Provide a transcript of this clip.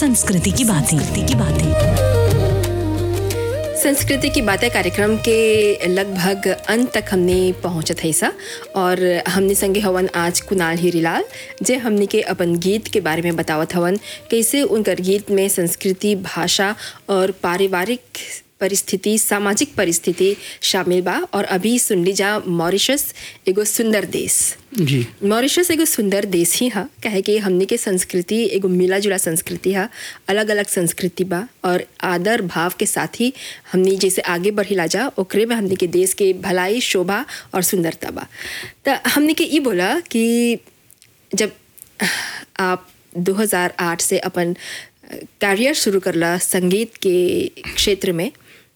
संस्कृति की बातें की बातें संस्कृति की बातें कार्यक्रम के लगभग अंत तक हमने पहुंचत है सा और हमने संगे हवन आज कुणाल हीरीलाल जे हमने के अपन गीत के बारे में बतावत हवन कैसे उनकर गीत में संस्कृति भाषा और पारिवारिक परिस्थिति सामाजिक परिस्थिति शामिल बा और अभी सुन लीजा मॉरिशस एगो सुंदर देश जी मॉरिशस एगो सुंदर देश ही हा कहे कि हमने के संस्कृति एगो मिला जुला संस्कृति हा अलग अलग संस्कृति बा और आदर भाव के साथ ही हमने जैसे आगे बढ़िला जा ओकरे में हमने के देश के भलाई शोभा और सुंदरता बा तो हमने के ई बोला कि जब आप 2008 से अपन कैरियर शुरू करला संगीत के क्षेत्र में